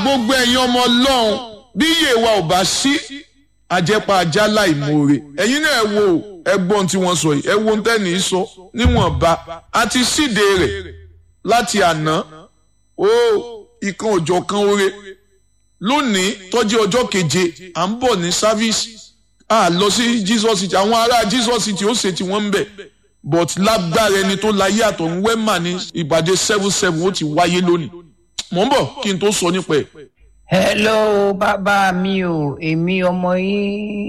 gbogbo ẹ̀yin ọmọ ọlọ́run bí iye wa ò bá sí àjẹpà ajá láìmoore ẹ̀yin náà ẹ wo ẹgbọ́n tí wọ́n sọ yìí ẹ wo ohun tẹ́ni sọ níwọ̀nba àti síde rẹ̀ láti àná ó ìkan òjọ̀ kan oore lónìí tọ́jú ọjọ́ keje à ń bọ̀ ní sáfíìsì a lọ sí Jesus city àwọn ará Jesus city ó ṣe tí wọ́n ń bẹ̀ but lágbára ẹni tó láyé àtọ̀hún wẹ́mà ní ìpàdé seven seven ó ti wáyé lónìí mò ń bọ̀ kí n tó sọ nípa ẹ̀. hello bàbá mi o èmi ọmọ yín